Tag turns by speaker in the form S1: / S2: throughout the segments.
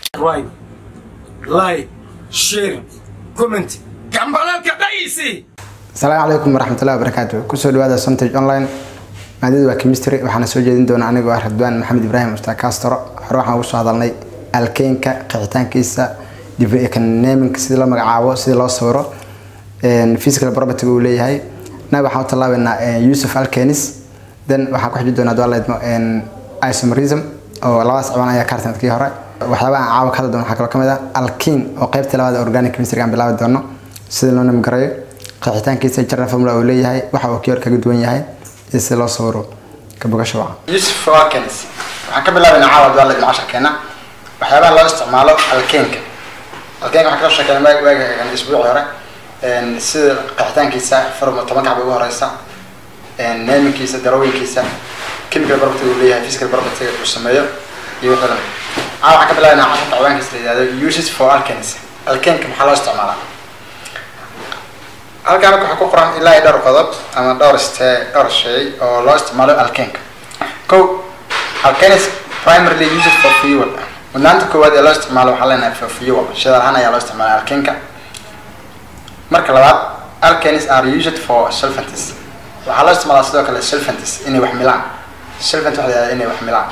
S1: subscribe like share comment gambalalka dhaysi
S2: asalaamu calaykum waraxmatullahi wabarakaatu kusoo dhawaada sontage online maadadu waa chemistry waxaana soo jeedin doona anigoo ah radwaan maxamed ibraahim ustaad castro hore waxaan ugu soo hadalnay alkeenka qeexitaankiisa naming sidii loo magacaabo sidii loo sawiro physical property uu leeyahay na waxaan u tallaabaynaa yusuf alkenis then waxaan ku xiji doonaa dualeedmo isomerism oo labadaas ciwaan ayaa kartanadkii hore waxyaabaha aan caawa ka hadli doono waxaa kaloo kamid ah alkin oo qeybta labaad organic chemistry aan bilaabi doono sida loo namgarayo qeexitaankiisa general formula uu leeyahay waxa uu kiyor kaga duwan yahay iyo sida loo sawiro ka bogasho waca
S3: yusuf alkenis waxaan ka bilaabaynaa caawa dualeedmo casharkeena waxyaabaha loo isticmaalo alkeenka alkeenka waxaan kasoo sheekeynay waag waagi isbuucii hore sida qeexitaankiisa form toban kacba ugu horeysa naminkiisa darooyinkiisa chemical property uu leeyahay physical property uu sameeyo iyo wixii lamid caa waxaan ka bilaabaynaa casharka ciwaankiisa la yihahdo uses for alkenis alkenka maxaa loo isticmaalaa halkaan waxaa ku qoran ilaa iyo dhowr qodob ama dhowr ste dhowr shay oo loo isticmaalo alkenka ko alkenis primarily used for fuel mudnaanta koowaad ee loo isticmaalo waxaa leenahay for fuel shidaal ahaan ayaa loo isticmaala alkenka marka labaad alkenis are used for solvents waxaa loo isticmaalaa sidoo kale solvents inay wax milaan solvent waxa la yihahda inay wax milaan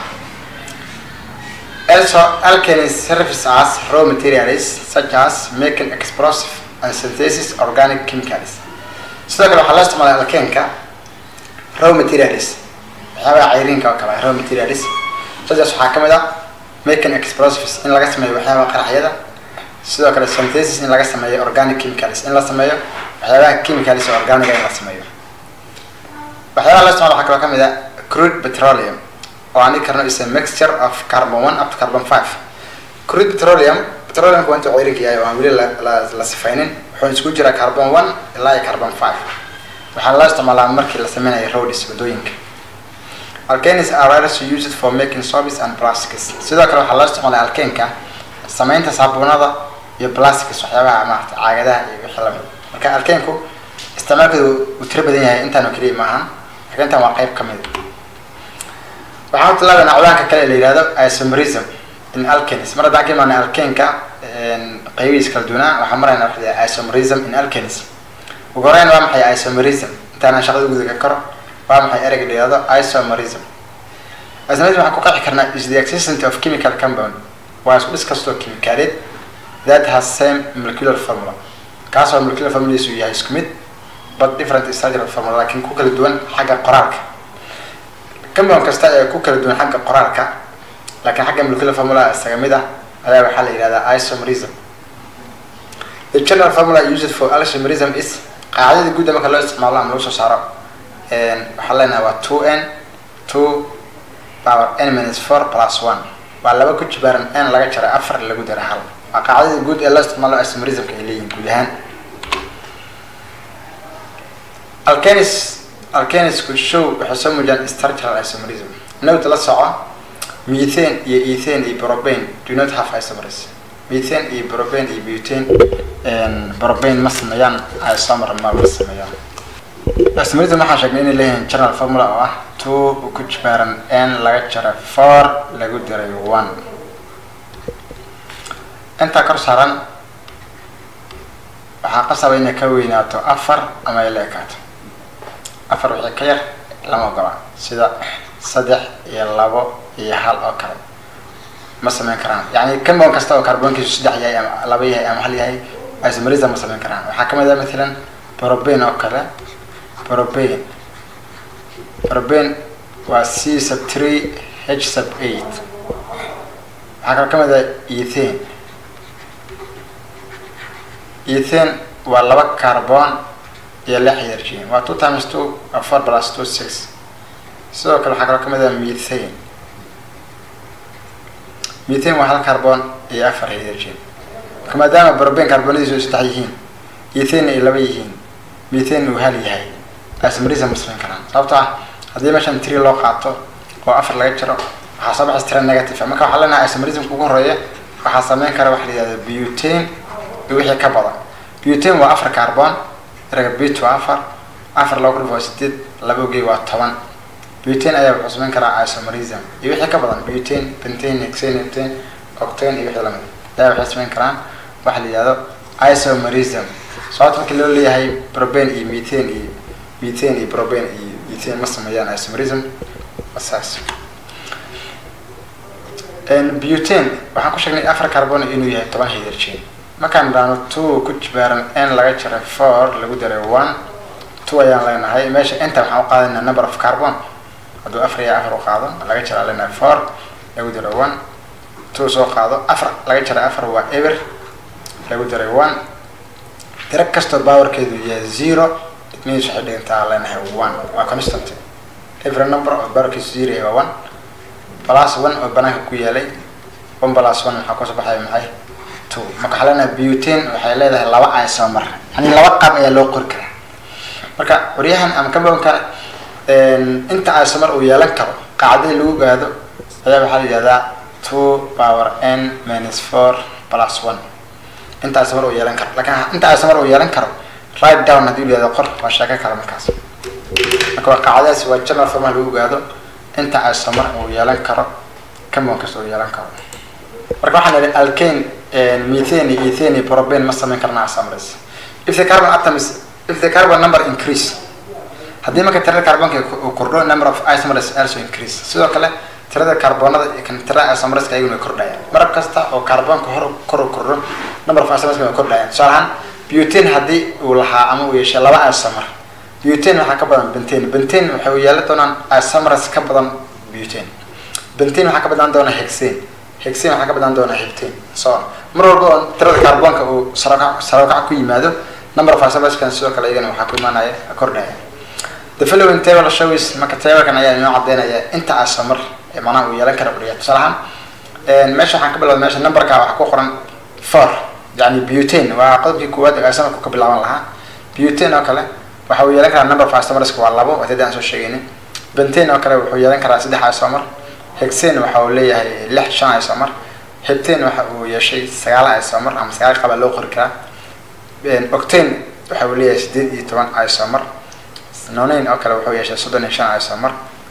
S3: also alkenis serves as raw materials such as making explosive and synthesis organic chemicals sidoo kale waxaa loo isticmaalaa alkenka raw materials waxyaabaha cayriinka oo kale raw materials sidaas waxaa kamid ah making explosives in laga sameeyo waxyaabaha qaraxyada sidoo kale synthesis in laga sameeyo organic chemicals in la sameeyo waxyaabaha chemicals oo organiga in la sameeyo waxyaabaha loo isticmaalo waxaa kaloo kamid ah crude petroleum oo aan dhigi karno is a mixture of carbon one up to carbon five crude petroleum petroleumka waa intuu ceyrinka yahay oo aan weli la sifaynin wuxuu isku jiraa carbon one ilaa iyo carbon five waxaa loo isticmaalaa markii la sameynayo roads wadooyinka alkenis are also used for making soaps and plastics sidoo kale waxaa loo isticmaalaa alkenka sameynta saabuunada iyo plastics waxyaabaha maarata caagadaha iyo wixii lamid marka alkenku isticmaalkeedu uu tiro badan yahay intaan oo keliya maahan laakiin intaan waa qayb kamid waxaan tilaabaynaa ciwaanka kale ee la yihahdo isomerism in alkenis mar haddaan ka imaanay alkenka qaybihiis kala duwanaa waxaan maraynaa waxa la isomerism in alkenis ugu horeyn waa maxay isomerism intaanaan shaqada gudaga karo waa maxay ereyga la yihahdo isomerism isomerism waxaan ku qeexi karnaa is the existence of chemical compound waa isku dhis kastoo kimikaaleed that has same molecular formula kaasoo molecular formuladiisu yahay isku mid but different structural formula laakiin ku kala duwan xagga qoraalka compound kasta ee ku kala duwan xagga qoraalka laakiin xagga molecular formula isaga mid ah ayaa waxaa la yihahdaa isomerism the general formula used for isomerism is qaacidada guudda marka loo isticmaalo ama lagu soo saaro waxaa leenahay waa two n two power n minus four plus one waa laba ku jibaaran n laga jaray afar lagu dara hal waa qaacidada guud ee loo isticmaalo isomerismka ay leeyihin guud ahaan alkenis alkenisku show waxay soo muujiyaan structural isomerism nowta la soco methane iyo ethane iyo propane do not have isomers methane iyo propane iyo butane propane ma sameeyaan isomer ma ma sameeyaan isomerism waxaan sheegnay inay leeyihiin general formula oo ah two ku jibaaran n laga jaray four lagu diray one intaa kor saaran waxaa qasaba inay ka weynaato afar ama ay la ekaato afar wixii ka yar lama ogola sida saddex iyo labo iyo hal oo kale ma sameyn karaan yani compound kasta oo carbonkiisu saddex yahay ama laba yahay ama hal yahay isomerism ma sameyn karaan waxaa kamid ah mathalan propane oo kale propane propane waa c sub three h sub eight waxaa kaloo kamid ah ethane ethane waa laba carbon iyo lix hydrogen waa two times two waa four plus two six sidoo kale waxaa kaloo kamid ah methane methane waa hal carbon iyo afar hydrogen marka maadaama propane carbonadiisu ay saddex yihiin ethane ay laba yihiin methane uu hal yahay isomerism ma samayn karaan sababto ah haddii meeshan tree loo qaato oo afar laga jiro waxaa soo baxaysa tira negative marka waxaa leenahay isomerismka ugu horeeya waxaa sameyn kara waxa la yihahda butane iyo wixii ka badan butane waa afar carbon erega but waa afar afar laba kun waa sideed laba ogey waa toban butane ayaa wuxuu samayn karaa isomerism iyo wixii ka badan butane pentane hexane heptane octane iyo wixii lamid ayaa waxay samayn karaan waxa la yihahdo isomerism sababta markii loo leeyahay probane iyo methane iyo methane iyo probane iyo methane ma sameeyaan isomerism saas butane waxaan ku sheegnay afar carbon inuu yahay toban hydrogen markaan dhaano two ku jibaaran n laga jaray four lagu daray one two ayaan leenahay meesha inta waxaan u qaadanaa number of carbon hadduu afar iyo afar u qaado laga jaraa leenahay four lagu daray one two soo qaado afar laga jaray afar waa ever lagu daray one tiro kastoo powerkeedu yahay zero it means waxay dhigantaa leenahay one waa constant every number oo powerkiisu zero yahay waa one plus one oo banaanka ku yaalay one plus one maxaa kusoo baxaya maxay two marka waxaa leenahay butane waxay leedahay laba isomer yani laba qaab ayaa loo qori karaa marka waryahan ama compoundka inta isomer uu yeelan karo qaacdadii lagu gaado ayaa waxaa la yihahdaa two power n minus four plus one inta isomer uu yeelan karo lakin inta isomer uu yeelan karo right down haddii la yihahdo qor waa sheeko kale markaas marka waa qaacdadaasi waa general formal lagu gaado inta isomer uu yeelan karo compound kasta uu yeelan karo marka waxaan idhi alkane methane iyo ethane iyo propane ma samayn karna isomers if the carbon atoms if the carbon number increase haddii marka tirada carbonka uu kordho number of isomers also increase sidoo kale tirada carbonada iyo kan tirada isomerska ayaguna way kordhayaan marab kasta oo carbonka hor kor u kordho number of isomerska way kordhayaan tusaale ahaan butane haddii uu lahaa ama uu yeeshay laba isomer butane waxaa ka badan bentane bentane waxay u yeelan doonaan isomers ka badan butane bentane waxaa ka badan doona hexane hexane waxaa ka badan doona heptane so mar walba oo tirada carbonka uu sarokac sarokac ku yimaado number of isomerskan sidoo kale iyagana waxaa ku imaanaya kordhaya the following table shows marka tablekan ayaa inoo cadeynaya inta isomer ee macnaha uu yeelan kara udhiya tusaale ahaan meesha waxaan ka bilowda meesha numberka waxaa ku qoran four yani butane waa qodobkii koowaad ee isomerku ka bilaaban lahaa butane oo kale waxa uu yeelan karaa number of isomerska waa labo waa tadii aan soo sheegaynin bentane oo kale wuxuu yeelan karaa saddex isomer hexane waxa uu leeyahay lix shan isomer heptane waxa uu yeeshay sagaal isomer ama sagaal qaba loo qori karaa octane waxa uu leeyahay sideed iyo toban isomer nonane oo kale wuxuu yeeshay soddon iyo shan isomer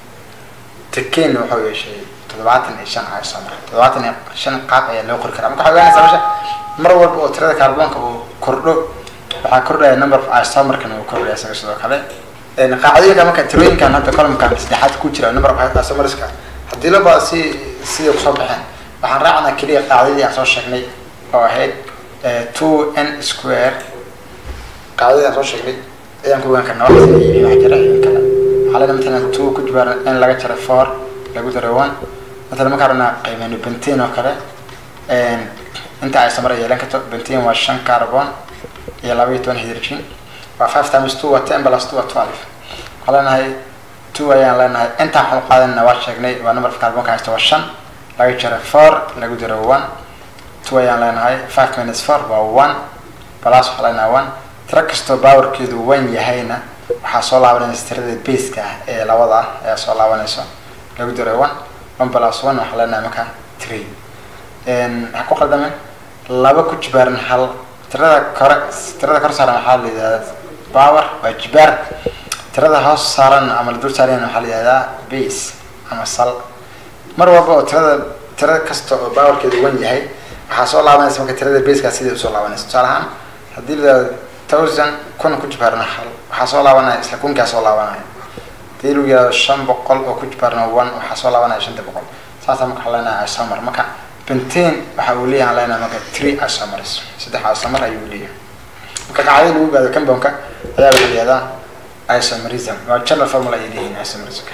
S3: tekane wuxuu yeeshay toddobaatan iyo shan isomer toddobaatan iyo shan qaab ayaa loo qori karaa marka waxaa ogaanaysaa meesha mar walba oo tirada carbonka uu kordho waxaa kordhaya number of isomerkana uu kordhaya isaga sidoo kale qaacdooyinka marka tirooyinkan hadda columnkan saddexaad ku jira number of isomerska haddii laba si sidai kusoo baxeen waxaan raacnaa keliya qaacdadii aan soo sheegnay oo ahayd two n square qaacdadii aan soo sheegnay ayaan ku ogaan karnaa wax yihiin wax jira in kale waxaa leena matalan two ku jibaaran n laga jaray four lagu daray one matalan markaan rabnaa qiimeyno bentane oo kale inta ay samar yeelan karto bentane waa shan carbon iyo laba iyo toban hydrogen waa five times two waa ten plus two waa twelve waxaa leenahay two ayaan leenahay intaan waxaan qaadanana waa sheegnay waa number of carbonka haysta waa shan laga jaray four lagu daray one two ayaan leenahay five minus four waa one plus waxaa leenahay one tiro kastoo powerkeedu one yahayna waxaa soo laabanaysa tirada baseka ah ee labada ah ayaa soo laabanayso lagu daray one one plus one waxaa leenahay marka three waxaa ku qaldamen laba ku jibaaran hal tirada kore tirada kor saaran waxaa la yidhahdaa power waa jibaar tirada hoos saaran ama la dul saaran waxaa la yihahdaa base ama sal mar walba oo tirada tirada kasta oo powerkeedu wan yahay waxaa soo laabanaysa marka tirada basekaa sidai usoo laabanaysa tusaale ahaan haddii la yihahdo thousand kun ku jibaarna hal waxaa soo laabanaya isla kunkaa soo laabanaya hadii lagu yihahdo shan boqol oo ku jibaarna one waxaa soo laabanaya shanta boqol saasaa marka waxaa leenahay isomer marka bentane waxa uu leeyahay aan leenahay marka three isomers saddex isomer ayuu leeyahay marka qacdada lagu gaado compoundka ayaa waxaa la yihahdaa isomerism waa general formula ay leeyihiin isomerism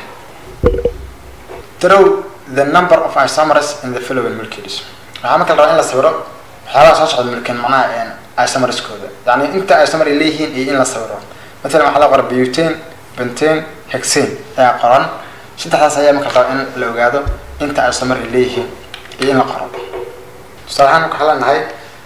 S3: through the number of isomers in the following molecules waxaa marka la rabaa in la sawiro waxyaabaha soo socda molecule macnaha isomerskooda yani inta isomer ay leeyihiin iyo in la sawiro matalan waxaa la qoran butane bentane hexane ayaa qoran saddexdaas ayaa marka rabaa in la ogaado inta isomer ay leeyihiin iyo in la qoro tusaale ahaan marka waxaa leenahay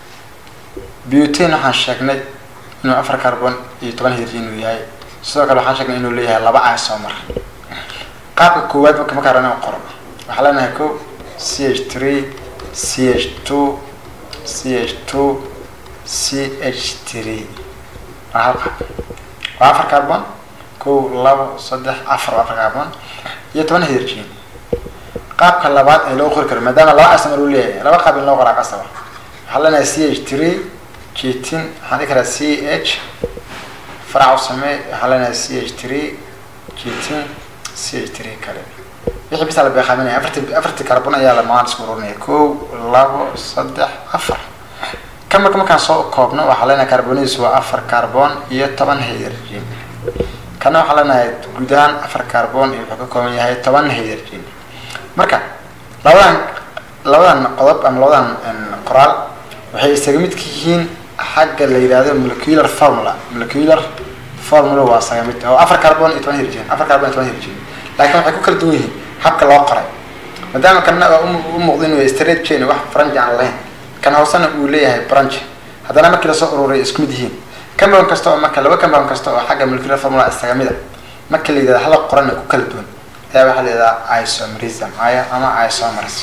S3: butane waxaan sheegnay inuu afar carbon iyo toban hydrogen inuu yahay sidoo kale waxaan sheegnay inuu leeyahay laba isomer qaabka koowaad marka markaa rabaa in qoro waxaa leenahay ko c h three c h two c h two c h three waa hal qaab waa afar carbon kow labo saddex afar waa afar carbon iyo toban hydrogen qaabka labaad ee loo qori karo maadaama laba isomer uu leeyahay laba qaab in loo qoraa qasaba waxaa leenahay c h three jitin waxaan dhihi karaa c h farac u samee waxaa leenahay c h three jitin c h three kale wixii bisa la beeqaaminaya afarti afarti carbon ayaa la maaan isku ururinaya kow labo saddex afar kan marka markaan soo koobno waxaa leenahay carbonidiisu waa afar carbon iyo toban hydrogen kana waxaa leenahay guud ahaan afar carbon iyo wuxuu ka kooban yahay toban hydrogen marka labadan labadan qodob ama labadan qoraal waxay isaga mid ka yihiin xagga la yidhahdo molecular formula molecular formula waa isaga mid oo afar carbon iyo toban hydrogen afar carbon iyo toban hydrogen laakiin waxay ku kala duwan yihiin habka loo qoray maadaama kana u muuqda inuu straight chain wax branch aan lahayn kan hoosena uu leeyahay branch haddana markii lasoo ururay isku mid yihiin compound kasta oo marka laba compound kasta oo xagga molecular formula isaga mid a marka la yidhahdo hala qorana ku kala duwan ayaa waxaa la yidhahdaa isomerism aya ama isomers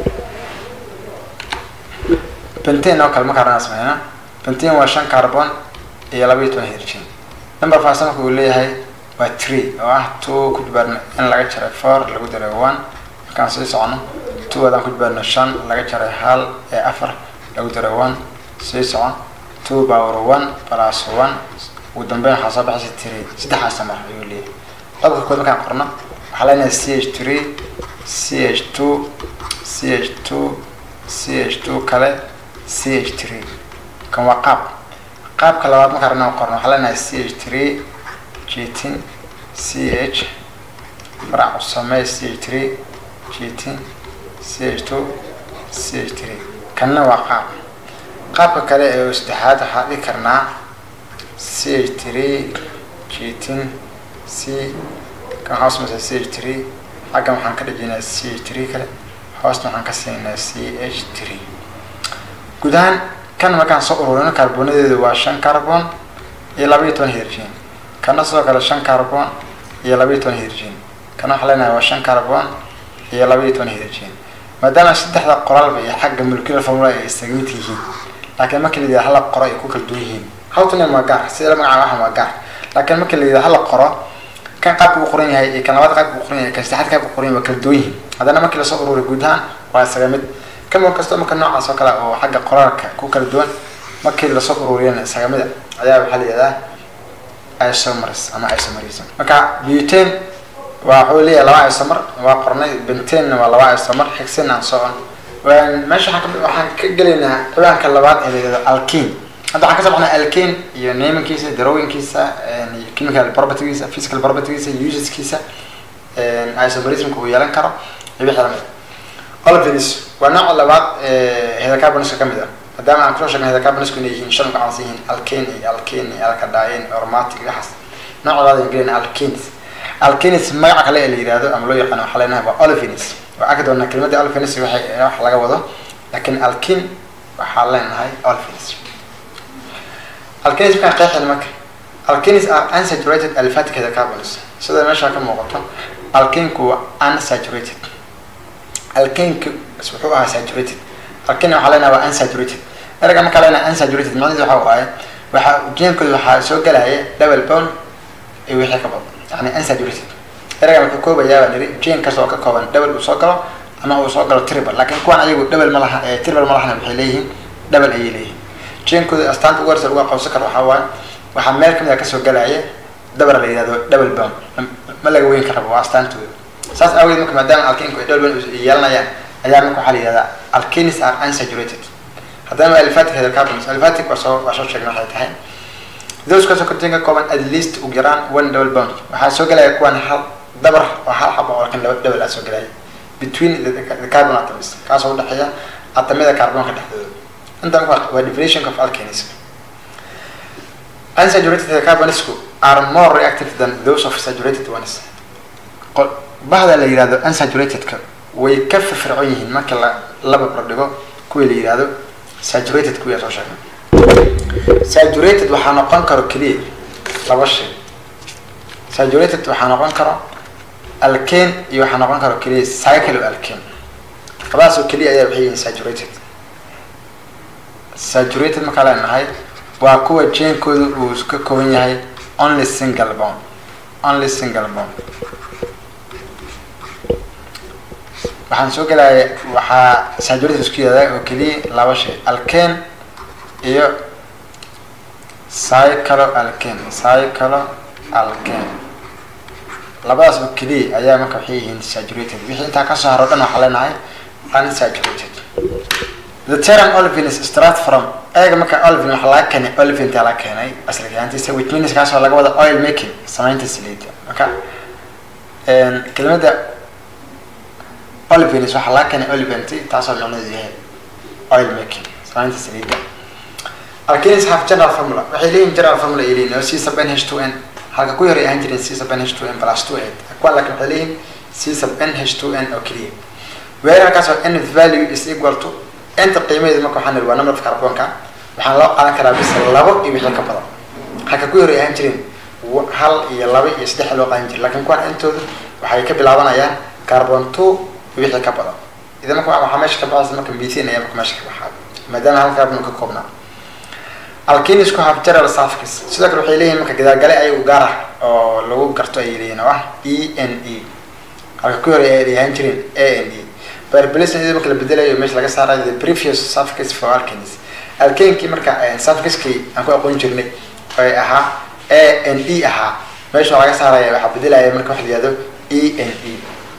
S3: benten oo kale marka arana sameyna benten waa shan carbon iyo laba iyo toban hydrogen number fasa marka uu leeyahay waa tree oo ah two ku jibaarno in laga jaray four lagu daray one markaan sii socono two adaan ku jibaarno shan laga jaray hal ee afar lagu daray one sii socon two power one plus one ugu dambeyn waxaa soo baxaysa tree saddexaas samar ayuu leeyahay qodobka kood markaan qorno waxaa leenahay c h three c h two c h two c h two kale c h three kan waa qaab qaabka labaad markaan rabnaa qorno waxaa leenahay c h three jitin c h farac u samee c h three jitin c h two c h three kanna waa qaab qaabka kale ee saddexaad waxaa dhigi karnaa c h three jitin c kan hoos mase c h three xaggan waxaan ka dhijinaa c h three kale hoosna waxaan ka siinaa c h three guud ahaan kan markaan soo ururino carbonadeedu waa shan carbon iyo laba iyo toban hydrogen kana sidoo kale shan carbon iyo laba iyo toban hydrogen kana waxaa leenahay waa shan carbon iyo laba iyo toban hydrogen maadaama saddexda qoraalba iyo xagga molecular formula ay isaga mid yihiin laakiin markii la yidhahdo hala qoro ay ku kala duwan yihiin hawtanen waa gaar sida la magacaaba waxan waa gaar laakiin markii la yidhahdo hala qoro kan qaabka uu qoran yahay iyo kan labaad qaabka uu qoran yahay kan saddexaad qaabka uu qoran yahay waa kala duwan yihiin haddana markii lasoo ururiy guud ahaan waa isaga mid kamid kastoo marka noocaas oo kale oo xagga qoraalka ku kala duwan markii lasoo ururiyana isaga mid ayaa waxaa la yidhahdaa isomers ama isomerism marka buten waa wuxuu leeyahay laba isomer waa qornay bentenna waa laba isomer xigsin aan socon meesha waxaan ka gelaynaa ciwaanka labaad ee la yidhahdo alkin hadda waxaan ka soo baxnay alkin iyo naminkiisa darowinkiisa iyo chemical propertygiisa physical propertygiisa useskiisa isomerismka uu yeelan karo iyo wixii lamid olivins waa nooca labaad ee hydrocarboniska kamid ah maadaama aan kusoo sheegnay hydrocarboniska inay yihiin shan magacaas yihiin alkane iyo alkane iyo alkadaayin aromatic iyo waxaas nooca labaad aan gelayna alkanes alkanes magaca kale ee la yihahdo ama loo yaqaano waxaa leenahay waa olivins waa arki doonaa kelimadda olivins waxay wax laga wado laakiin alkin waxaa leenahay olivins alkanes markaan qeexayna marka alkanes are unsaturated aliphatic hydrocarbons sida meesha ka muuqato alkinku waa unsaturated alkanku wuxuu ahaa saturated alkin waxaa leenahay waa unsaturated erga markaa leenahay unsaturated macnaheedu waxa waaye waxa jeenkooda waxaa soo gelaya double bond iyo wixii ka badan yani unsaturated erga wuxuu koobayaa baa niri jeen kasta oo ka kooban double uu soo galo ama uu soo galo triple laakiin kuwan ayagu double ma laha triple ma lahana waxay leeyihiin double ayay leeyihiin jeenkooda astaanta ugu horeysa lagu aqoonsan karo waxaa waaye waxaa meel kamid a kasoo gelaya double la yihahdo double bond ma laga weyn karaba waa astaantooda saas aawadeed marka maadaama alkinku ay double bond yeelanayaan ayaa marka waxaa la yihahdaa alkanis are unsaturated haddana aliphatic hydrocarbons aliphatic waa soo waa soo sheegnay waxay tahay those kasoo korteen ka kooban at least ugu yaraan one double bond waxaa soo gelaya kuwan hal dabar oo hal xaba oo lakin laba double aa soo gelaya between the, the carbon atoms kaasoo udhexeeya atamyada carbonka dhexdooda inta marka waa definition of alkanism unsaturated hydrocarbonsku are more reactive than those of saturated ones bahda la yihahdo unsaturatedka way ka firfircoon yihiin marka la laba bardhigo kuwii la yihahdo saturated kuwii soo sheegnay saturated waxaa noqon karo keliya laba shay saturated waxaa noqon karo alkane iyo waxaa noqon karo keliya cycle alkane labadaas oo keliya ayaa waxay yihiin saturated saturated markaa leenahay waa kuwa jeenkooda uu ka kooban yahay only single bond only single bond waxaan soo gelaya waxaa saturated isku yihahdaa oo keliya laba shay alkane iyo cyclo alkane cyclo alkane labadaas oo keliya ayaa marka waxay yihiin saturated wixii intaa kasoo haro dhan waxaa leenahay unsaturated the term olivin is start from eega marka olivin waxaa laga keenay olivinta laga keenay asalkaantiisa which means kaasoo laga wada oil making samaynta saliida marka kelimada olivins waxaa laga keenay olivanti taasoo micnaheedu yahay oil making samaynta saliida alkenis have general formula waxay leeyihin general formula ay leeyihin oo c sub n h two n halka ku yaray ahaan jireen c sub n h two n plus two eight kuwan laakiin waxay leeyihin c sub n h two n oo keliya weer halkaasoo n with value is equal to inta qiimaheedu marka waxaan niri waa number of carbonka waxaan loo qaadan karaa bis labo iyo wixii ka badan halka ku yaray ahaan jireen hal iyo laba iyo saddex loo qaadan jira lakin kuwan intoodu waxay ka bilaabanayaan carbon two iyo wixii ka badan idan marka waxaa meesha ka baxaysa marka methane ayaa marka meesha ka baxaa maadaama hal carbon ka koobnaa alkenisku have general suffix sidoo kale waxay leeyihin marka gadaagale ayagu gaar ah oo lagu garto ayay leeyihin oo ah e n e halka ku horay ay ahaan jireen a n e barbelisn iyadoo marka la bedelayo meesha laga saarayo the previous suffix for alkenis alkenkii marka suffixkii aan ku aqoon jirnay ay ahaa a n e ahaa meesha laga saaraya waxaa bedelaya marka waxa la yihahdo e n e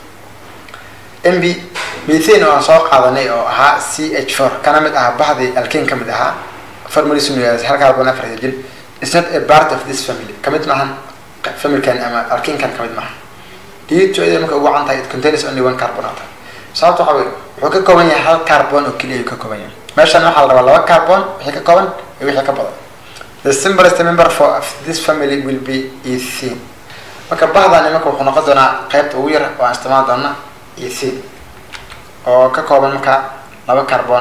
S3: m b methane oo aan soo qaadanay oo ahaa c h four kana mid ahaa baxdii alken ka mid ahaa formalism hal carbon afar hydrogen is not a part of this family kamid maahan familkan ama alkenkan kamid maaha dito iyada marka ugu cantahay it contains only one carbon atom sababta waxa wey wuxuu ka kooban yahay hal carbon oo keliya ayuu ka kooban yahay meeshan waxaa la rabaa laba carbon wixii ka kooban iyo wixii ka badan the simplest member for this family will be ethene marka bahdani marka wuxuu noqon doonaa qaybta ugu yar oo aan isticmaali doona ethene oo ka kooban marka laba carbon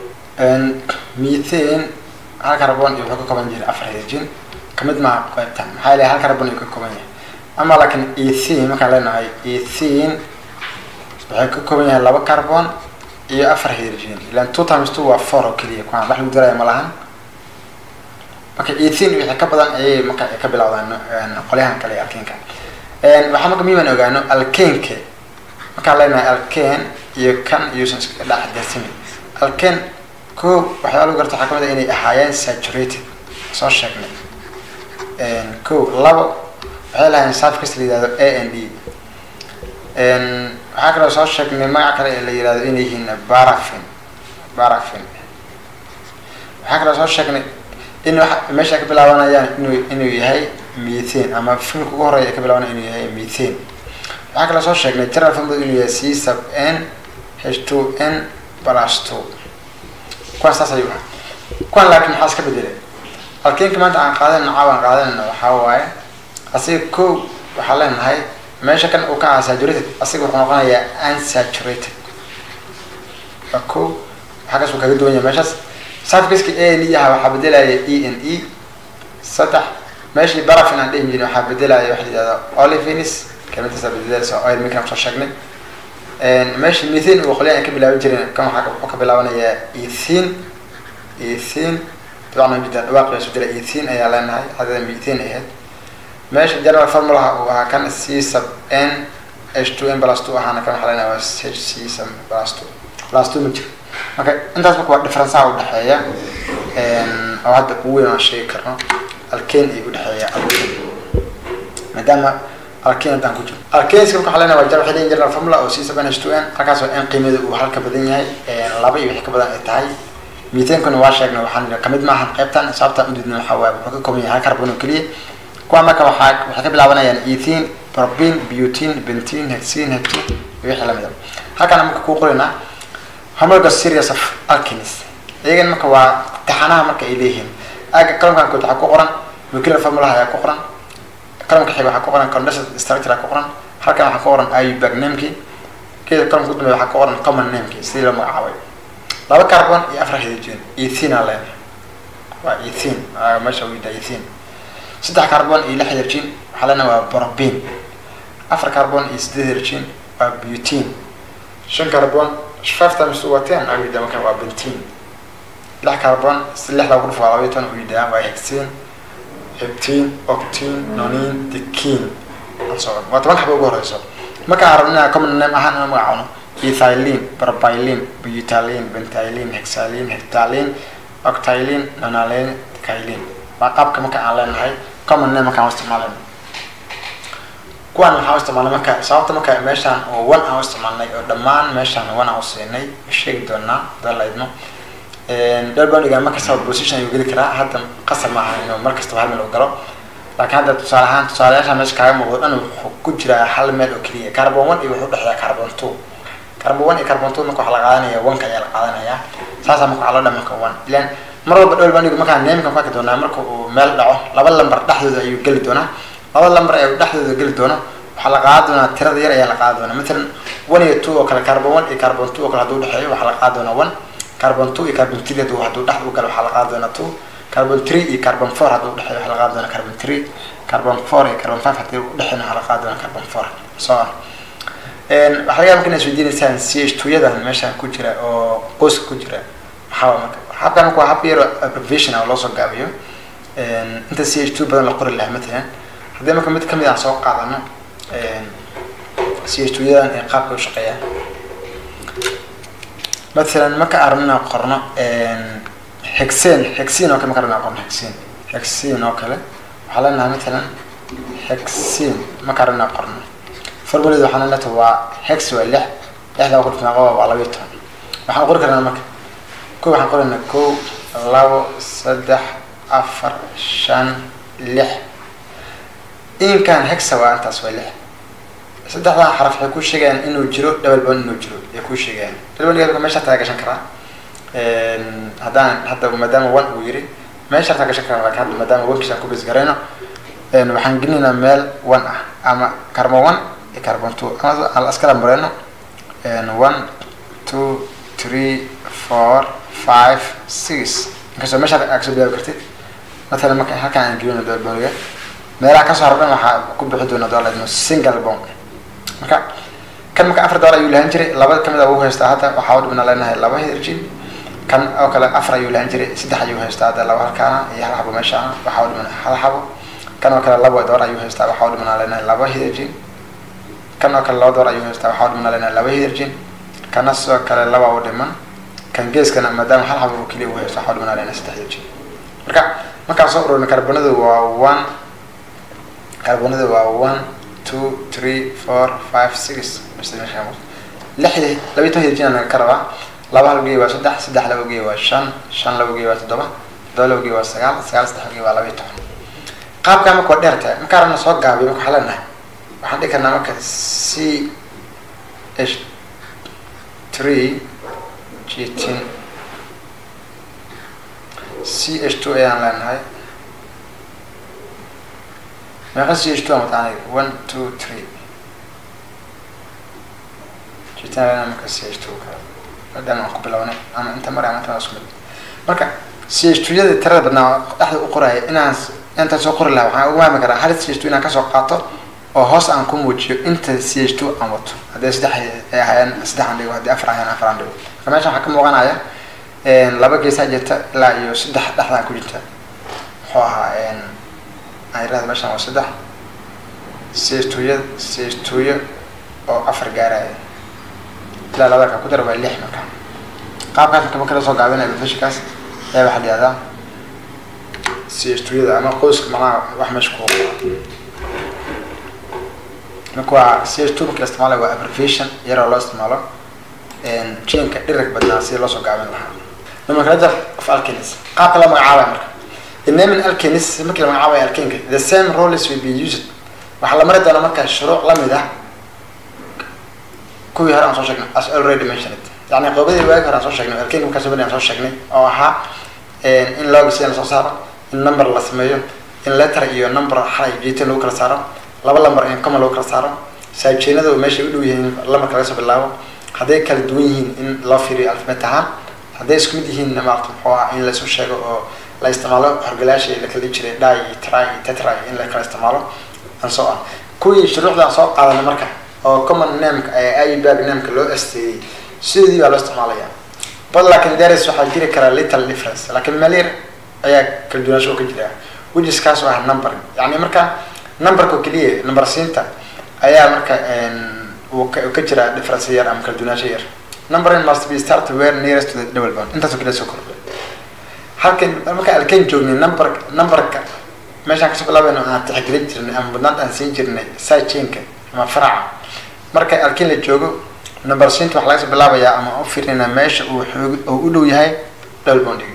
S3: methane hal carbon iyo wuxuu ka kooban jiray afar hydrogen kamid maaha qaybtan maxaa yeelay hal carbon ayuu ka kooban yahay ama laakiin ethene markaan leenahay ethene waxay ka kooban yahay laba carbon iyo afar hydrogen ilan two times two waa four oo keliya kuwaan wax lagu daraya ma lahan marka ethene wixii ka badan ayay marka ka bilowdaan qolyahan kale alkenka waxaa marka miiman ogaano alkenke markaan leenahay alken iyo kan iyuusan iska dhex darsamin alken ko waxyaa lagu garta waxaa kamid a inay ahaayeen saturated soo sheegnay ko labo waxay lahayn safkis la yihahdo a n d waxaa kaloo soo sheegnay magac kale ee la yihahdo inay yihiin barafin barafin waxaa kaloo soo sheegnay in wa meesha ay ka bilaabanayaan inuu inuu yahay methane ama filmka ugu horeya ay ka bilaabanaya inuu yahay methane waxaa kaloo soo sheegnay general formula inuu yahay c sub n h two n plus two kuwan saas ayuu ahaa kuwan laakiin maxaa iska bedelay alkenka maanta aan qaadanayno caawa aan qaadanayno waxaa waaye asiga ko waxaa leenahay meesha kan uu ka ahaa saturated asiga wuxuu noqonayaa unsaturated waa ko waxaa kaas uu kaga duwan yahay meeshaas safkiska a n e aha waxaa bedelaya e n e saddex meeshii barafin aan dhihi jirin waxaa bedelaya waxa la yihahda olivins kelmadaasaa bedelaysa oil making aan soo sheegnay meeshii methane uu qolyahan ay ka bilaaban jireen kan waxaa wuxuu ka bilaabanayaa ethene ethene dabcan jida dhawaaqi isu dila ethene ayaa leenahay hadada methane ahayd meesha general formulaha uu ahaa kan c sub n h two n plus two ahaana kan waxaa leenahay waa h c sub plus two plus two ma jiro marka intaas marka waa differenceha udhexeeya oo hadda ugu weyn aan sheegi karno alken ay udhexeeya alken maadaama alken haddaan ku jiro alkenska marka waxaa leenahay waa jar waxay leeyihin general formula oo c sub n h two n halkaasoo n qiimada uu halka badan yahay laba iyo wixii ka badan ay tahay methankuna waa sheegnay waxaan kamid maahan qaybtan sababtaan udidna waxaa waaye wuxuu ka kooban yahay hal carbon oo keliya kuwa marka waxaa waxay ka bilaabanayaan ethene propene butene bentene hexene hectene iyo wixii lamid a halkaan marka kuu qorinaa homologous series of alkenis iyagan marka waa taxanaha marka ay leeyihiin aaga qalamkan kood waxaa ku qoran molecular formulaha ayaa ku qoran qalamka xiga waxaa ku qoran condensed structure ku qoran halkan waxaa ku qoran iubag nameki keeda qalamka udambey waxaa ku qoran common nameki sidii loo magacaabay laba carbon iyo afar hydrogen ethene aa leenahay waa ethene meesha uu yidhaa ethene saddex carbon iyo lix hydrogen waxaa leenahay waa propane afar carbon iyo sideed hydrogen waa butene shan carbon five times two waa ten aa yidhaa marka waa bentene lix carbon si lix lagu dhufo waa labaiyo toban uu yidhaa waa hexene heptene octene nonine decene and so on waa toban xaba ugu horeyso markaan rabno inaan common name ahaan inaan magacaabno ethylene propylene butylene bentylene hexylene heptylene octylene nonylene decylene waa qaabka marka aan leenahay common name markaan u isticmaalayno kuwan waxaan u isticmaalnay marka sababta marka meeshaan oo one aan u isticmaalnay oo dhammaan meeshaan one aan u siinay sheegi doonaa hadaan la idmo dhowr baan dhigaa markastaba position ayuu geli karaa hadda qasab maaha inuu mar kastaba hal meel u galo laakiin hadda tusaale ahaan tusaalayaasha meesha kaaga muuqdo dhan wuxuu ku jiraa hal meel oo keliya carbon one iyo wuxuu dhexeeya carbon two carbon one iyo carbon two marka waxaa la qaadanaya one-ka ayaa la qaadanaya saasaa marka waxaa loo dhamanka one ilan mar walba dhowr baan dhigo markaan neemka ku arki doonaa marka uu meel dhaco laba lambar dhexdooda ayuu geli doonaa laba lambar ee dhexdooda geli doono waxaa la qaadan doonaa tirada yar ayaa la qaadan doonaa matalan one iyo two oo kale carbon one iyo carbon two oo kale hadduu dhexeeyo waxaa la qaadan doonaa one carbon two iyo carbon three hadduu hadduu dhex u galo waxaa la qaadan doonaa two carbon three iyo carbon four hadduu dhexeeyo waxaa la qaadan doonaa carbon three carbon four iyo carbon five haddii u dhexeeyna waxaa la qaadan doonaa carbon four so on waxaa laga yaaba marka inaad isweydiinaysaan c h two yadan meeshaan ku jira oo qoyska ku jira maxaa waa marka habkan marka waa hab yar oo abbreviation ah oo loo soo gaabiyo inta c h two badan la qori lahaa matalan haddii marka mid kamid aan soo qaadano c h two yadan ee qaabka u shaqeeya matalan marka aan rabno inaan qorno hexen hexen oo kale marka rabno inaan qorno hexen hexen oo kale waxaa leenahay matalan hexen marka rabno inaan qorno formulada waxaa leenahay waa hex waa lix lixda ku dhifnaa qoba waa labayo toban waxaan qori karnaa marka ko waxaan qoraynaa kow labo saddex afar shan lix inkan hexa waa intaas waa lix saddexdan xaraf waxay ku sheegayaan inuu jiro double bond inuu jiro ay ku sheegayaan double bond meesha taa gashan karaa haddaan hadda maadaama one uu yiri meesha taa gashan karaa laakiin hadda maadaama one kisaan ku bas garayno waxaan gelinaynaa meel one ah ama carbon one iyo carbon two ama aan iskala mareyno one two three four five six inkastoo meesha aad kasoo bilaabi kartid matalan marka halkaan aan gelino double bondiga meelaha kasoo haro dhan waxaa ku bixi doona dola single bond marka kan marka afar dolar ayuu lahaan jiray laba kamid a wuu haystaa hadda waxaa u dhibna leenahay laba hydrogen kan oo kale afar ayuu lahaan jiray saddex ayuu haystaa hadda laba halkaana iyo hal xabo meeshaana waxaa u dhibna hal xabo kan oo kale laba dolar ayuu haystaa waxaa u dhibna leenahay laba hydrogen kan oo kale laba dolar ayuu haystaa waxaa u dhibna leenahay laba hydrogen kana sidoo kale laba u dhiman kan geeskana maadaama hal xabo keliya uu haysto waxaa u dhibna leenahay saddex hydrogen marka markaan soo ururna carbonadu waa one carbonadu waa one two three four five six lixdii labiyi toban hidjin naga ka rabaa laba hal geey waa saddex saddex laba geey waa shan shan laba geey waa toddoba toddoba laba geey waa sagaal sagaal saddex geey waa labiyi toban qaabkaa marka waa dheer tahay markaa rabna soo gaabiyo marka waxaa leenahay waxaan dhihi karnaa marka c h three gitin c h two ayaan leenahay meeqa c h two aan wataa aniga one two three jitaan marka c h two maadaama aan ku bilownay ama inta mare ama inta isku mid marka c h two yada tirada badnaa dhexda u qoraya inaan intaan soo qori lahaa waxaan ugu maami karaa hal c h two inaan kasoo qaato oo hoos aan ku muujiyo inta c h two aan wato haddii saddex ay ahayaan saddex aan dhigo haddii afar ahayaan afar aan dhigo marka meeshan waxaa ka muuqanaya laba geesaa jirta ilaa iyo saddex dhexdaa ku jirta muxuu ahaa ayirahda meeshan waa saddex seestuuya seestuuyo oo afar gaaraya ilaa labada ka ku dara waa lix marka qaabkaas marka marka lasoo gaabinaya professionkaas ayaa waxaa la yihahdaa seestuuyada ama qoyska macnaha wax meesha ku marka waa seestu marka la isticmaalayo waa abbreviation yaroo loo isticmaalo jinka dhirig badnaa si loo soo gaabin lahaa nomenclature of alkenis qaabka loo magacaabaya marka The name in alkenis markii la magacaabaya alkenka the same roles will be used waxaa la mari doonaa marka shuruuc lamid ah kuwii hore aan soo sheegnay as already mentioned yani qoobadii waagi hore aan soo sheegnay alkenka markaa sabani aan soo sheegnay oo ahaa in logisiya lasoo saaro in number la sameeyo in letter iyo number xal iyo jiitin lagu kala saaro laba lamber in common lagu kala saaro saajeenada meeshay u dhow yihiin lambarka laga soo bilaabo hadday kala duwan yihiin in loo fiiriyo alfabet ahaan hadday isku mid yihiin maarata muxuu ah in laisu sheego oo la isticmaalo horgalaasha la kala jiray dhi iyo try iyo tetra in la kala isticmaalo and so on kuwii shuruucdaan soo qaadanay marka oo common nameka ee ibag nameka loo asteeyey sidii baa loo isticmaalaya but laakin daris waxaa jiri karaa little difference laakiin meel yar ayaa kala duwanaansho oo ka jira which kaas oo ah number yani marka numberka keliya number siinta ayaa marka uu ka ka jira difference yar ama kala duwanaansho yar numbering must be start where nearest to the double bond intaasoo kale soo kordhay halkan markaan alkeen joognay number numberka meeshaan kasoo bilaabayno aan tixgelin jirnay ama mudnaanta aan siin jirnay side chainka ama faraca marka alkeen la joogo number siinta waxaa laga soo bilaabayaa ama u fiirinaa meesha uu xoog uu u dhow yahay double bonding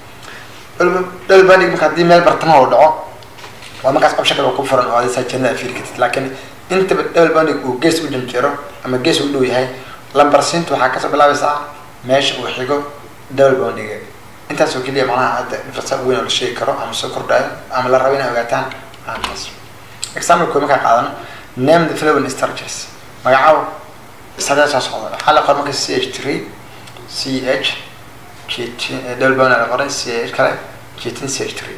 S3: double bonding marka haddii meel bartamaha uu dhaco waa markaas option kale oo ku furan oo aad side chainada fiiri kartid laakiin intaba double bonding uu gees u janjeero ama gees u dhow yahay lambar siinta waxaa kasoo bilaabaysaa meesha uu xigo double bondiga intaasoo keliya macnaha hadda difference weyn oo la sheegi karo ama soo kordhayo ama la rabo inay ogaataan aantaas example koo markaa qaadano name the following structures magacaabo sadee soo socda waxaa la qoray marka c h three c h double bond la qoray c h kale jitin c h three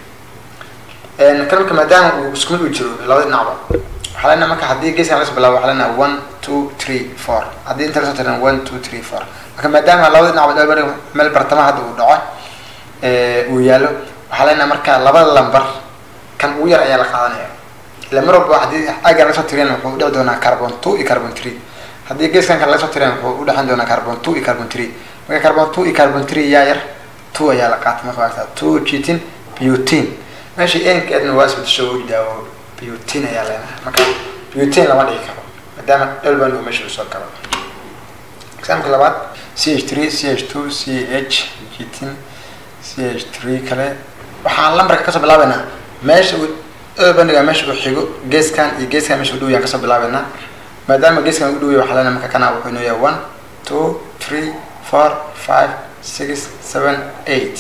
S3: kan marka maadaama uu isku mid u jiro labada dhinacba waxaa leenahay marka haddii geeskan laga soo bilaabo waxaa leenahay one two three four haddii inta lasoo tiran one two three four marka maadaama labada dhinacba double bond meel bartamaha hadda uu dhaco uu yaalo waxaa leenahay marka labada lambar kan ugu yar ayaa la qaadanaya ila mar walba haddii aga laga soo tiriyana wuxuu udhici doonaa carbon two iyo carbon three haddii geeskan kale laga soo tiriyana wuxuu udhexan doonaa carbon two iyo carbon three marka carbon two iyo carbon three yaa yar two ayaa la qaatay marka waagtaa two cheating butene meesha enkeedna waa isbedesho ujidaa oo butene ayaa leenahay marka butene lama dhigi karo maadaama dhalban uu meesha usoo galo example labaad c h three c h two c h cheating c h three kale waxaan lambarka kasoo bilaabeynaa meesha uu bandhiga meesha uu xigo geeskan iyo geeskan meesha u dhow yaan kasoo bilaabeynaa maadaama geeskan u dhow yahay waxaa leenahay marka kana wuxuu inoo yahay one two three four five six seven eight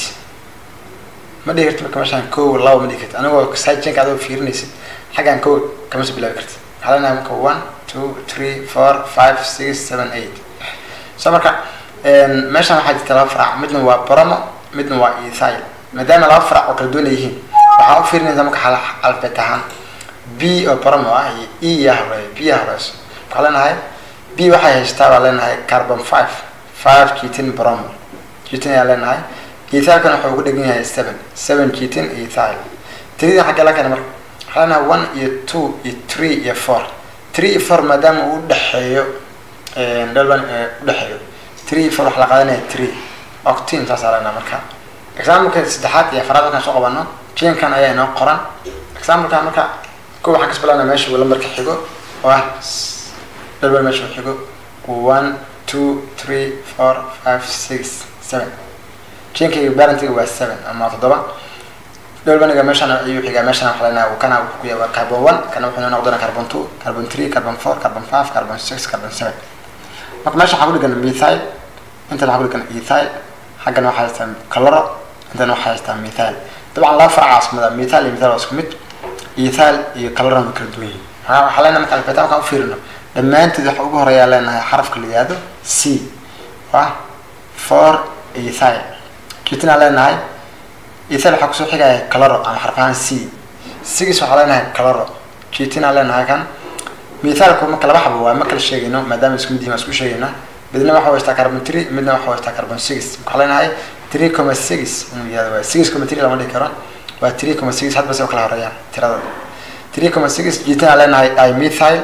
S3: ma dhihi karti marka meeshaan kow laba ma dhihi karti anigoo sajinka adoo fiirinaysid xaggan kow kama soo bilaabi karti waxaa leenahay marka one two three four five six seven eight so marka meeshaan waxaa jirta laba farac midna waa bromo midna waa ethyl maadaama laba farac oo kala duwan yihiin waxaa u fiirinaysaa marka xal alfabet ahaan b oo bromo ah iyo e yaa horeeyo b yaa horeyso waxaa leenahay b waxay haystaa baa leenahay carbon five five jitin bromo jitin ayaa leenahay ethylkan wuxuu ugu dhegan yahay seven seven jitin ethyl tiridan xagga la keena marka waxaa leenahay one iyo two iyo three iyo four three iyo four maadaama uu udhexeeyo dhalban udhexeeyo three iyo four waxaa la qaadanaya three octin saasaa leenahay marka exampleka saddexaad iyo afaraad markaan soo qabano jinkan ayaa inoo qoran exampleka marka ko waxaan kas bilaabna meesha uu lambarka xigo oo ah dhalban meesha uu xigo one two three four five six seven jinkayga barantiga waa seven ama toddoba dhalbaniga meeshaan ayuu xigaa meeshaan waxaa leenahay kana wuxuu ku yahay waa carbon one kana wuxuu inoo noqdona carbon two carbon three carbon four carbon five carbon six carbon seven marka meesha waxaa ku dhigan methyl intan waxaa ku dhigan ethyl xaggan waxaa haystaa caloro intan waxaa haystaa methyl dabcan laba farac caasimada methyl iyo methyl waa isku mid ethyl iyo calorona way kala duwan yihiin waxaa leenahay marka alfabeta markaan u fiirino dhammaantood waxa ugu horeeyaa leenahay xarafka la yihahdo c ah for ethyl jitinaa leenahay ethyl waxaa kusoo xigaya caloro ama xarfahaan c sigis waxaa leenahay caloro jitinaa leenahay kan mithaalku marka laba xabo waa ma kala sheegayno maadaama isku mid yihin waa isku sheegayna midna waxa haystaa carbon three midna waxa haystaa carbon six waxaa leenahay three comma six inuu yihahdo waa six comma three lama dhihi karo waa three comma six hadba se u kala horeeyaan tirada three comma six jitinaa leenahay dimethyl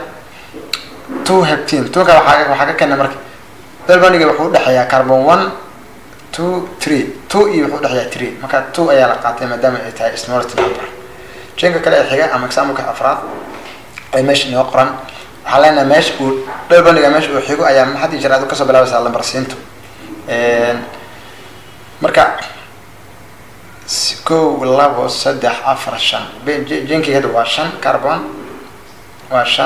S3: two heptin tunka waxaa waxaa ka keena marka dalbaniga wuxuu udhexeeyaa carbon one two three two iyo wuxuu udhexeeyaa three marka two ayaa la qaatay maadaama ay tahay smallest number jinka kale ee xiga ama exampleka afraad ay meesha inoo qoran waxaa leenahay meesha uu dalbaniga meesha uu xigo ayaa haddii jeer aad kasoo bilaabaysaa lambar siintu marka kow labo saddex afar shan jinkii hadda waa shan carbon waa shan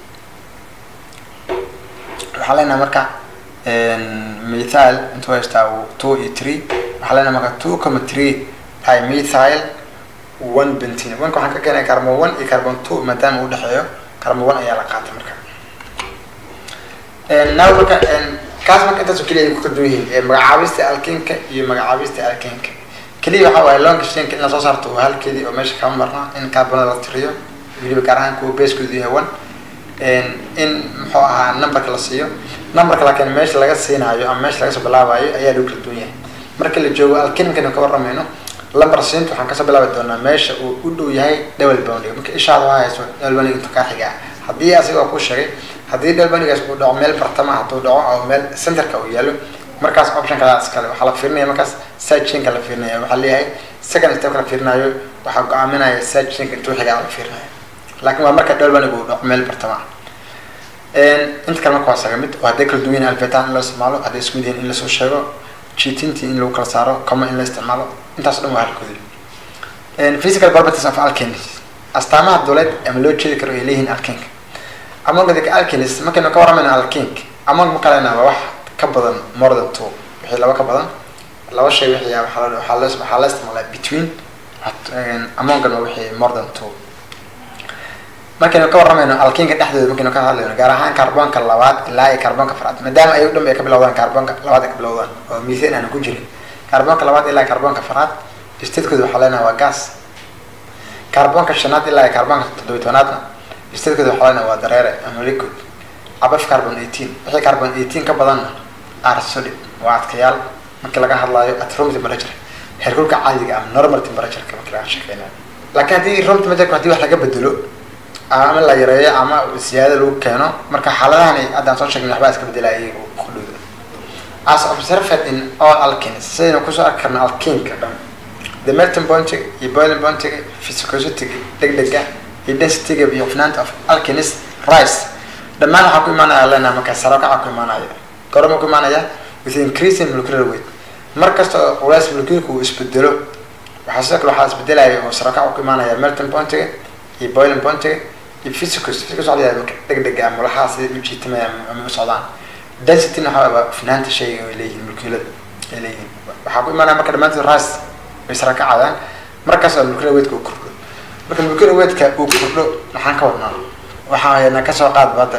S3: waxaa leenahay marka methyl intuu haystaa two iyo three waxaa leenahay marka two comma three dimethyl one bentine oneka waxaan ka keenaya carbon one iyo carbon two maadaama u dhexeeyo carbon one ayaa la qaatay marka now marka kaas marka intaasoo keliya ay ku kala duwan yihiin magacaabista alkenka iyo magacaabista alkenka keliya waxaa waaye longa shanka in lasoo saarto waa halkeedii oo meesha kama marna in carbonada la tiriyo weliba gaar ahaan kuwa basekoodu yahay one in muxuu ahaa numberka la siiyo numberka laakiin meesha laga siinaayo ama meesha laga soo bilaabayo ayaa lagu kala duwan yahay marka la joogo alkenkana ka warramayno lambar siinta waxaan kasoo bilaabi doonaa meesha uu u dhow yahay double boundiga marka ishaada waa hayso double boundiga intuu kaa xigaa haddii asiga oo ku sheegay haddii dhalbanigaas uu dhaco meel bartama hadduu dhaco oo meel centerka uu yaalo markaas option kala iskale waxaa la fiirinaya markaas side chainka la fiirinaya waxaa leeyahay second step la fiirinayo waxaa go-aaminaya side chainka intuu xigaa la fiirinaya laakiin waa marka dhalbaniga uu dhaco meel bartama inta kale marka waa saga mid oo hadday kala duwan yihin albetaan in loo isticmaalo hadday isku mid yihin in lasoo sheego cheatinti in lagu kala saaro common in la isticmaalo intaas o dhan waa halkoodi physical properties of alkenis astaamaha duleed ama loo jeedi karo ay leeyihiin alkenka amongadika alkenis markaynu ka waramayna alkenk among ma kalena waa wax ka badan more than two wixii laba ka badan laba shay wixii waxaa la waxaa la waxaa la isticmaalaa between amongan waa wixii more than two markaynu ka waramayno alkenka dhexdooda markaynu ka hadlayno gaar ahaan carbonka labaad ilaa iyo carbonka faraad maadaama ay dhan ay ka bilowdaan carbonka labaad ay ka bilowdaan oo methane aanu ku jirin carbonka labaad ilaa carbonka faraad statekooda waxaa leenahay waa gas carbonka shanaad ilaa iyo carbonka toddobiy tobanaadna statekooda waxaa leenahay waa dareere ama liquid above carbon eighteen wixii carbon eighteen ka badanna are solid waa adkayaal markii laga hadlaayo at room temperature heerkulka caadiga ama normal temperatureka markii laga shaqeynayo laakiin haddii room temperature haddii wax laga bedelo ama la yareeyo ama siyaado lagu keeno marka xaaladahani haddaan soo sheegnay waxbaa iska bedelaya iyaga ku dhowda as observed in all alkenes sidaynu kusoo arki karna alkenka dhan the melting pointiga iyo boiling pointiga physicositiga degdega iyo densityga iyo hufnaanta of alkenes rice dhammaan waxaa ku imaanaya lena marka sarakaca ku imaanaya goroma ku imaanaya with increasing molecular weight mar kasta oo culays molecularka uu isbedelo waxaa sidoo kale waxaa isbedelaya oo sarakaca ku imaanaya melting pointiga iyo boiling pointiga iyo physicus physicus waxaa layahay marka degdega ama lahaa sida u jiitamaya ama u socdaan density waxaa waa hufnaanta shayga ay leeyihiin molecular ay leeyihiin waxaa ku imaanaya marka dhammaantood rice way sarakacayaan markaas oo molecular weightka uu kordho marka molecular weightka uu kordho maxaan ka wadnaa waxaa hayna kasoo qaad badda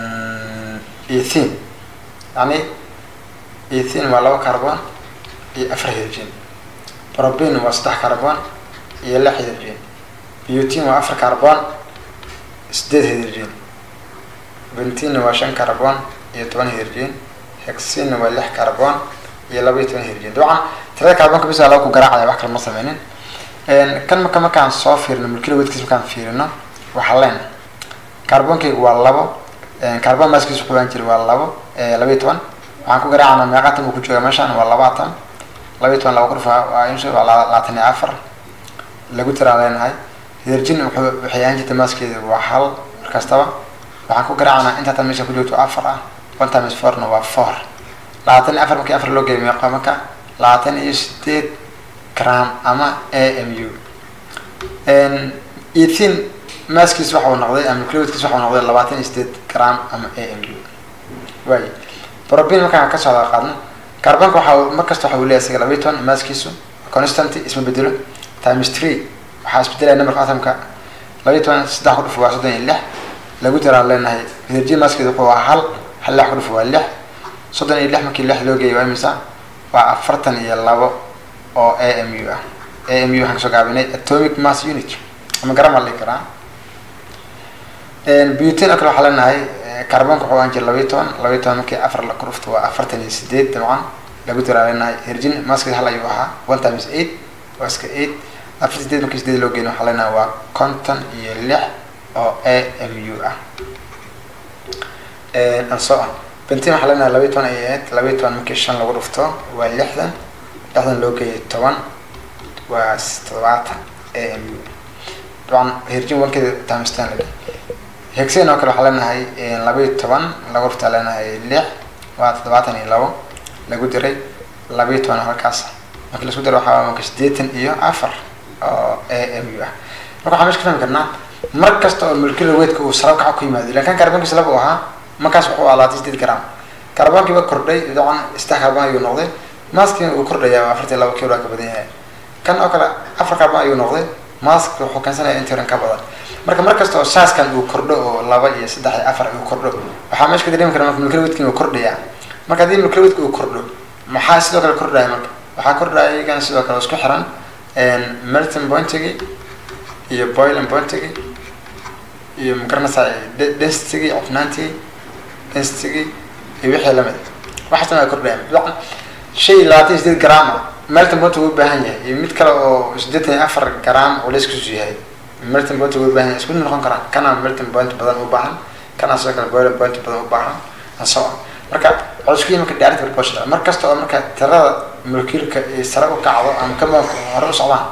S3: ethene yani ethene waa laba carbon iyo afar hydrogen propene waa saddex carbon iyo lix hydrogen butene waa afar carbon sideed hydrogen bentene waa shan carbon iyo toban hydrogen hexene waa lix carbon iyo laba iyo toban hydrogen dabcan tirada carbonka bisa laba ku garaacaya wax kale ma sameynin kan marka markaan soo fiirino molecular weightkiis markaan fiirino waxaa leen carbonkayga waa labo carbon maskiis wuxuu aan jiray waa labo laba iyo toban waxaan ku garaacana meeqatan uu ku jooga meeshaan waa labaatan laba iyo toban laba kurfa waa insha waa labaatan iyo afar lagu tiraa leenahay hydrogen wuxuu waxay ahaan jirtay maskeeda waa hal markastaba waxaan ku garaacana inta tan meesha ku joogto afar ah one times fourna waa four labaatan iyo afar markii afar loo geeyo meeqa marka labaatan iyo sideed gram ama a m u ethin maaskiis waxa uu noqday ama clodkiis waxa uu noqday labaatan iyo sideed gram ama a m u waay probin markaan ka socda qaadno carbonka waxa uu markasta waxa uu leeyahay isaga labaiy toban maaskiisu constant isma bedelo times three waxaa isbedelaya numberka atomka labaiy toban saddex ku dhufo waa soddon iyo lix lagu daraan leenahay hydrogen maskeed wuxuu waa hal hal lix ku dhufo waa lix soddon iyo lix markii lix loo geeyo waa imisa waa afartan iyo labo oo a m u ah a m u waxaan kasoo gaabinay atomic mass unit ama garan baa la dhihi karaa butin oo kale waxaa leenahay carbonka wuxuu ahaan jira labaiy toban labaiy toban markii afar la ku dhufto waa afartan iyo sideed dabcan lagu daraa leenahay hydrogen maskeed hal ayuu ahaa one times eight waa iska eight afar sideed markii sideed loo geeyo waxaa leenahay waa konton iyo lix oo a m u ah and so on bentin waxaa leenahay labaiy toban ay ahayd labaiy toban markii shan lagu dhufto waa lixdan lixdan loo geeyay toban waa toddobaatan a m u dabcan hydrogen wankeeda times ten lagi hexen oo kale waxaa leenahay labaiy toban lagu dhuftaa leenahay lix waa toddobaatan iyo labo lagu diray labaiy toban halkaas markii lasku daro waxaa marka sideetan iyo afar oo a m u ah marka waxaa mesh ka fahmi karnaa mar kasta oo molecular weightka uu sara kaca ku yimaado ilan kan carbonkiis laba u ahaa markaas wuxuu ahaa labaatan sideed gram carbonkiiba kordhay dabcan saddex carbon ayuu noqday maskina uu kordhaya waa afartan laba kilo ka badan yahay kan oo kale afar carbon ayuu noqday mask wuxuu keensanaya intiran ka badan marka mar kasta oo saaskan uu kordho oo laba iyo saddex iyo afar uu kordho waxaa meesha ka dareemi kara marka molecular weightka uu kordhaya marka haddii molecular weightka uu kordho maxaa sidoo kale kordhaya marka waxaa kordhaya iyagana sidoo kale isku xiran melting pointigi iyo boiling pointigi iyo magaranaysaa densitigi cufnaantii densitigi iyo wixii lamid waxaasna waa kordhaya dabcan shay labaatan iyo sideed gram melting point uu baahan yahay iyo mid kale oo siddeetan iyo afar gram culeyskiisu yahay melting point uu baahan yahay isku noqon karaan kana melting point badan u baahan kana sidoo kale boiling point badan u baahan and so on marka waxay isku yihiin marka direct proportional mar kasta oo marka tirada molecularka ay sare u kacdo ama compoundka hore u socdaan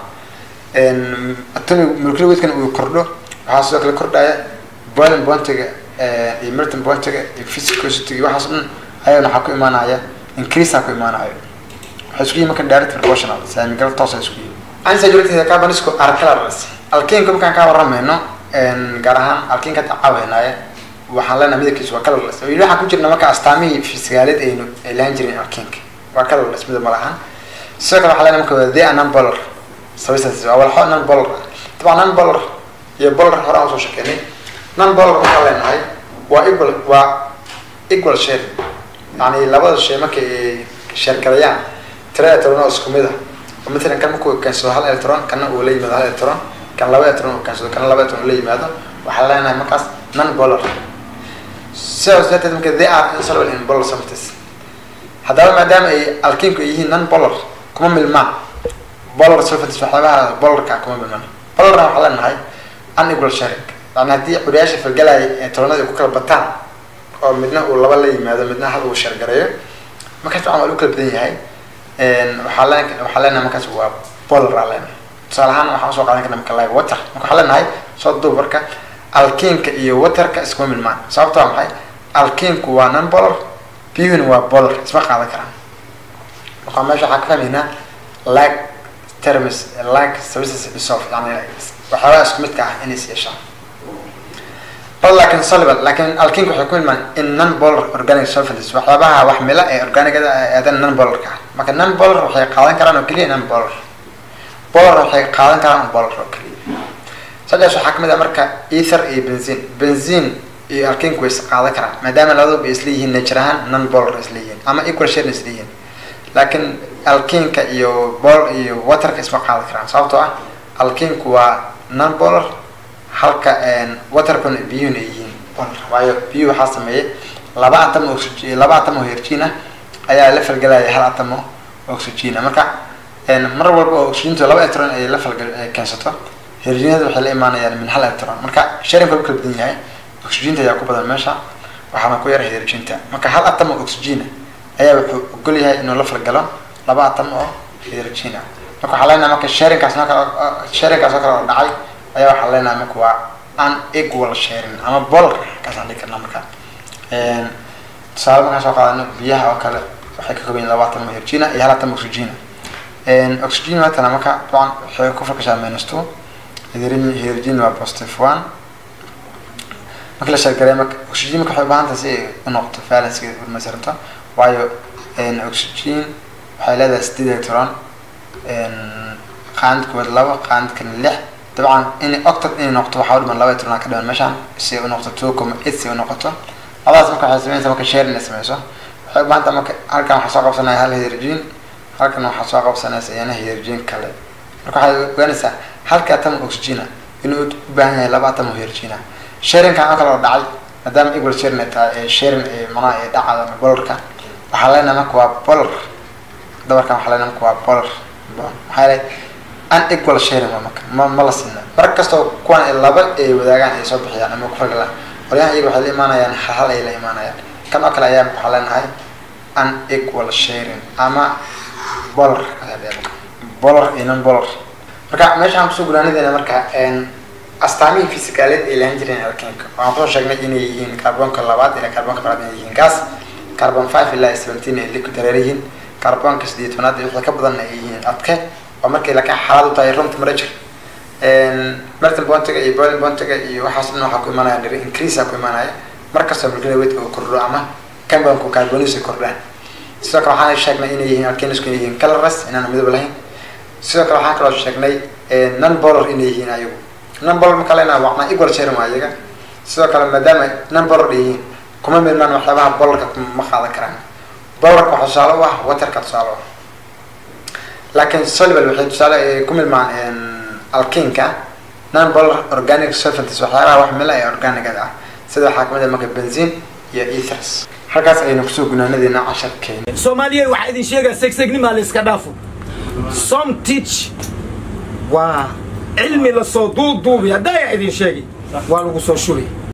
S3: atomic molecular weightkan uu kordho waxaa sidoo kale kordhaya boiling pointiga iyo melting pointiga iyo physicosity iyo waxaas dhan ayagana waxaa ku imaanaya increase ku imaanayo waxay isku yihiin marka direct proportional saamigal toos ay isku yihiin unsaturated carbonisku are colorless alkeenka markaan ka waramayno gaar ahaan alkeenka caawinaya waxaan leenahay midabkiisu waa colorless weli waxaan ku jirna marka astaamihii fisikaaleed aynu ay lahan jireen alkeenka waa colorless midab ma lahan sidoo kale waxaa leenahay marka waa the non polar substances waa walxo non polar ah dabcan non polar iyo polar hore aan usoo shekeynay non polar waxaan leenahay waa equal waa equal share yani labada shay marka ay sheergalayaan tira electron oo isku mid ah oo matalan kan markuu keensado hal electron kana uu la yimaado hal electron kan laba electron uu keensado kana laba electron uu la yimaado waxaan leenahay markaas non polar sidaas darteed marka they are insoluble in polar substances haddaba maadaama ay alkinku ay yihiin non polar kuma milmaan polar substances waxyaabaha polarka kuma milmaan polarna waxaan leenahay unequal sharing yani haddii curiyaasha falgalaya electronada ay ku kala bataan oo midna uu laba la yimaado midna hal uu sheergareeyo markaas waxaan waa lu kala badan yahay waxaa leen waxaa leenahay markaas waa polar aa leenahay tusaale ahaan waxaan usoo qaadan karna marka like water marka waxaa leenahay soo duub marka alkeenka iyo waterka iskuma milmaan sababto waa maxay alkeenku waa non polar biyuhuna waa polar isma qaadan karaan marka meesha waxaa ka fahmaynaa like terms like services dissolve yani waxyaabaha isku midka ah inay is yeeshaan bal laakin soluble laakin alkeenka waxay ku milmaan in non polar organic solvents waxyaabaha wax mila ee organicada aadan non polarka ah marka non polar waxay qaadan karaan oo keliya non polar polar waxay qaadan karaan polar oo keliya saddex waxaa kamid ah marka ether iyo benzin benzin iyo alkeenku way is qaadan karaan maadaama labaduba isla yihiin nature ahaan non polar isla yihiin ama equal share isla yihiin laakiin alkeenka iyo bol iyo waterka isma qaadan karaan sababtoo ah alkeenku waa non polar halka waterkuna biyuhuna ay yihiin polar waayo biyuhu waxaa sameeyay laba atom oxygen laba atom oo hydrogen ah ayaa la falgelaya hal atom oo oxygen ah marka mar walba oo oxygentu laba electron ay la falgal keensato hydrogenada waxay la imaanayaan min hal electron marka sharingka kala badan yahay oxygenta ayaa ku badan meesha waxaana ku yar hydrogenta marka hal atom oo oxygen ayaa wuxuu ogol yahay inuu la falgalo laba atom oo hydrogen ah marka waxaa leenahay marka sharingkaas marka sharingkaas oo kale oo dhacay ayaa waxaa leenahay marka waa unequal sharing ama polar kaasaan dhigi karnaa marka tusaale markaan soo qaadano biyaha oo kale waxay ka kooban yihin laba atom oo hydrogen iyo hal atom oxygen oxygen matala marka dabcan waxay ku fakashaa minus two hydrogen waa positive one marka la sheegaray marka oxygen marka waxay ubaahan tahay si ay u noqoto valencegeeda urmasirto waayo oxygen waxay leedahay sideed electron qaanid koowaad laba qaanid kana lix dabcan in octot inay noqoto waxaa u dhiman laba electron ka dhiman meeshaan si ay u noqoto two comma eight si ay u noqoto labadaas marka waxay sameynaysaa marka share inay sameyso waxay ubaahan tahay marka halkan waxaa soo qabsanaya hal hydrogen halkan waxaa soo qabsanaysa iyana hydrogen kale marka waxaad ogaanaysaa halka atom oxygen inuu u baahan yahay laba atom oo hydrogen sharingkan oo kale oo dhacay maadaama equal sharing ay tahay ee sharing ee manaha ee dhacada ama polarka waxaa leenahay marka waa polar dabarkan waxaa leenahay marka waa polar maxaa yeelay unequal sharing waa marka ma ma la sinna mar kastoo kuwan ay laba ay wadaagaan ay soo bixiyaan ama ku fagalaan qolyahan iyaga waxay la imaanayaan hal hal ay la imaanayaan kan oo kale ayaa waxaa leenahay unequal sharing ama polar polar iyo non polar marka meeshaan kusoo gunaanadeena marka astaamihii fisikaaleed ay lahan jireen alkeenka waxaan kusoo sheegnay inay yihiin carbonka labaad ilaa carbonka labaad inay yihiin gas carbon five ilaa seventeen ay liquid dareer yihiin carbonka sideed tobnaad wixii ka badan ay yihiin adke oo markii laka xaalad u tahay room temperature melting bontiga iyo boiling bontiga iyo waxaas dhan waxaa ku imanaya niri increase ku imanaya markastoo molecular weight uu kordho ama carbonku carbonis ay kordhaan sidoo kale waxaan sheegnay inay yihiin alkenisku inay yihiin colorless inaan midab lahayn sidoo kale waxaan kaloo sheegnay non polar inay yihiin ayagu non polar marka leenaha wacnaa equal sharing waa iyaga sidoo kale maadaama non polar ay yihiin kuma milmaan waxyaabaha polarka ma qaadan karaan polarka waxaa tusaale u ah waterka tusaale u ah laakiin soluble waxay tusaale ku milmaan alkinka non polar organic solvents waxyaabaha wax mila ee organicada ah sida waxaa kamid ah marka benzin iyo ethers halkaas ayaynu kusoo gunaanadeena casharkeena
S1: soomaaliya waxaa idin sheegaa segsegnima la iska dhaafo some teach waa cilmi lasoo duuduubi haddaa idin sheegi waa lagu soo shubay